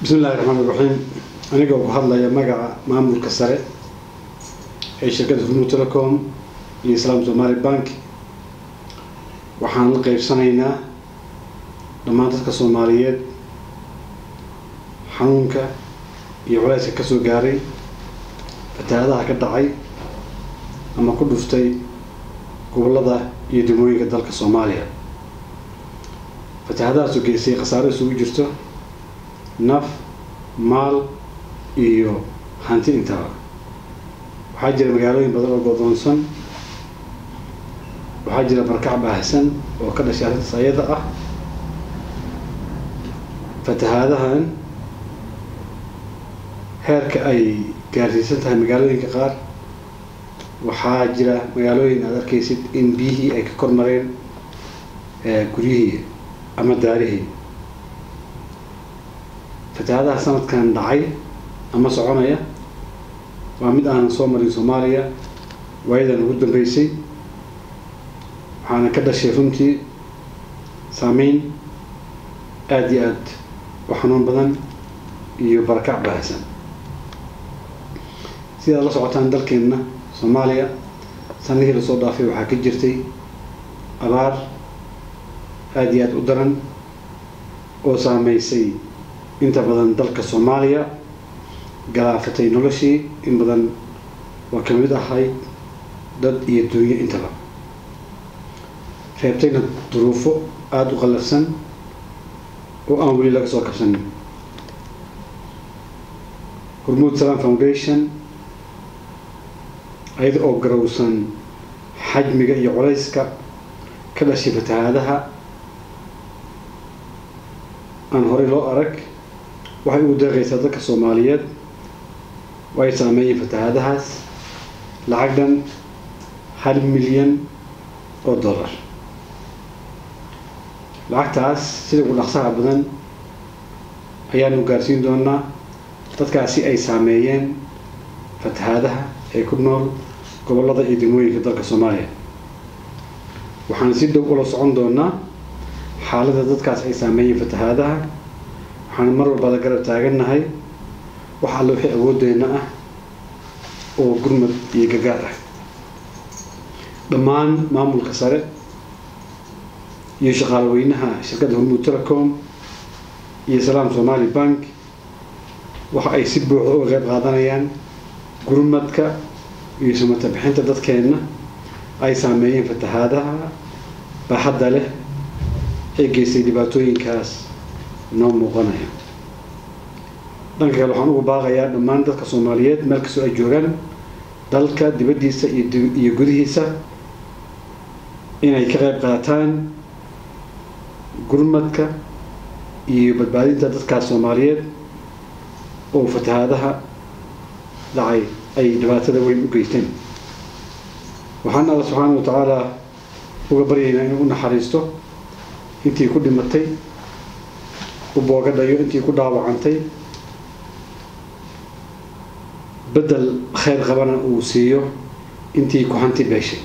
bismi illahi raxmaan iraxiim aniga ku hadlaya magaca maamulka sare ee shirkadda hormuud telecom iyo islaam somali bank waxaan la qeybsanaynaa dhammaan dadka soomaaliyeed xanuunka iyo culayska kasoo gaaray fatahaadaha ka dhacay ama ku dhuftay gobollada iyo degmooyinka dalka soomaaliya fatahaadahaasoo geystay khasaaro isugu jirto naf maal iyo hanti intaba waxaa jira magaalooyin badan oo godoonsan waxaa jira barkac baahsan oo ka dhashay arrintaas ayada ah fatahaadahan heerka ay gaarsiisan tahay magaalooyinka qaar waxaa jira magaalooyin aada arkaysid in biyihii ay ka kormareen guryihii ama daarihii fatahaadaha sanadkan dhacay ama soconaya waa mid aanan soo marin soomaaliya waayadan ugu dambeysay waxaana ka dhashay runtii saameyn aada iyo aada u xanuun badan iyo barakac baahsan sidaad la socotaan dalkeenna soomaaliya sanadihii lasoo dhaafay waxaa ka jirtay abaar aada iyo aada u daran oo saameysay inta badan dalka soomaaliya galaafatay noloshii in badan waa ka mid ahayd dad iyo duunyo intaba reebtayna duruufo aada u qallafsan oo aan weli laga soo kabsanin hormuud salam foundation ayada oo garowsan xajmiga iyo culayska ka dhashay fatahaadaha aan horey loo arag waxay ugu deeqaysaa dadka soomaaliyeed oo ay saameeyeen fatahaadahaas lacag dhan hal milyan oo dollar lacagtaas sida ugu dhaqsaha badan ayaanu gaarsiin doonaa dadkaasi ay saameeyeen fatahaadaha ee ku nool gobollada iyo degmooyinka dalka soomaaliya waxaan si dhow ula socon doonaa xaaladda dadkaas ay saameeyeen fatahaadaha waxaan mar walba la garab taagannahay wax alle wixii awoodeenna ah oo gurmad iyo gargaar ah dhammaan maamulka sare iyo shaqaalaweynaha shirkadda hormuud telecom iyo salaam somali bank waxa ay si buuxda uga qayb qaadanayaan gurmadka iyo sumata bixinta dadkeenna ay saameeyeen fatahaadaha baaxadda leh ee geystay dhibaatooyinkaas noo muuqanaya dhanka kale waxaan ugu baaqayaa dhammaan dadka soomaaliyeed meel kastoo ay joogaan dalka dibaddiisa iyo gudihiisa inay ka qayb qaataan gurmadka iyo badbaadinta dadkaas soomaaliyeed oo fatahaadaha dhacay ay dhibaatada weyn u geysteen waxaan alla subxaana wa tacaala uga baryaynaa inuu u naxariisto intii ku dhimatay u boogadhayo intii ku dhaawacantay beddel khayr qabana uu siiyo intii ku hanti beeshay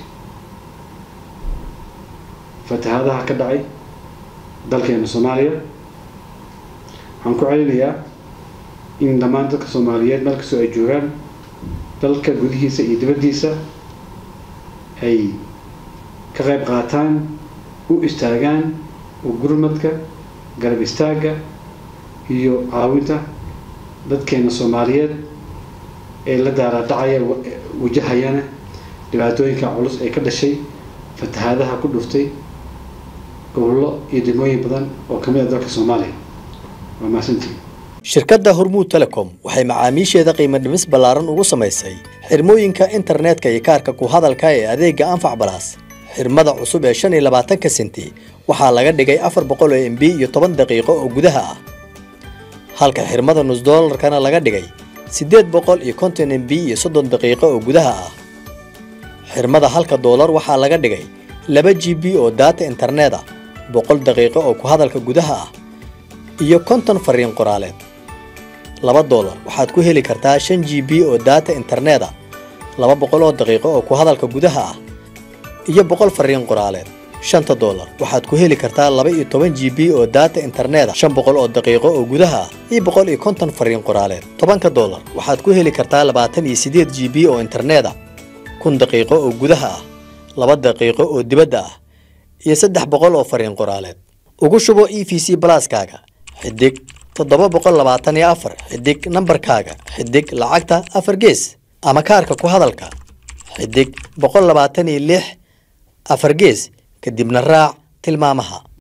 fatahaadaha ka dhacay dalkeena soomaaliya waxaan ku celinayaa in dhammaan dadka soomaaliyeed meel kastoo ay joogaan dalka gudihiisa iyo dibaddiisa ay ka qayb qaataan u istaagaan oo gurmadka garab istaagga iyo caawinta dadkeena soomaaliyeed ee la daaraadhacaya wajahayana dhibaatooyinka culus ee ka dhashay fatahaadaha ku dhuftay gobollo iyo degmooyin badan oo ka mid a dalka soomaaliya waa mahadsantii shirkadda hormuud telecom waxay macaamiisheeda qiimo dhimis ballaaran ugu samaysay xirmooyinka internetka iyo kaarka ku hadalka ee adeegga anfac balaas xirmada cusub ee shan iyo labaatanka senti waxaa laga dhigay afar boqol oo mb iyo toban daqiiqo oo gudaha ah halka xirmada nus doolarkana laga dhigay siddeed boqol iyo konton mb iyo soddon daqiiqo oo gudaha ah xirmada halka doolar waxaa laga dhigay laba g b oo daata internet ah boqol daqiiqo oo ku hadalka gudaha ah iyo konton fariin qoraaleed laba doolar waxaad ku heli kartaa shan g b oo daata internet ah laba boqol oo daqiiqo oo ku hadalka gudaha ah iyo boqol fariin qoraaleed shanta doolar waxaad ku heli kartaa laba iyo toban g b oo daata internet shan boqol oo daqiiqo oo gudaha ah iyo boqol iyo konton fariin qoraaleed tobanka doolar waxaad ku heli kartaa labaatan iyo sideed g b oo internet ah kun daqiiqo oo gudaha ah laba daqiiqo oo dibadda ah iyo saddex boqol oo fariin qoraaleed ugu shubo e v c balaaskaaga xidig toddoba boqol labaatan iyo afar xidig nambarkaaga xidig lacagta afar gees ama kaarka ku hadalka xidig boqol labaatan iyo lix afar gees kadibna raac tilmaamaha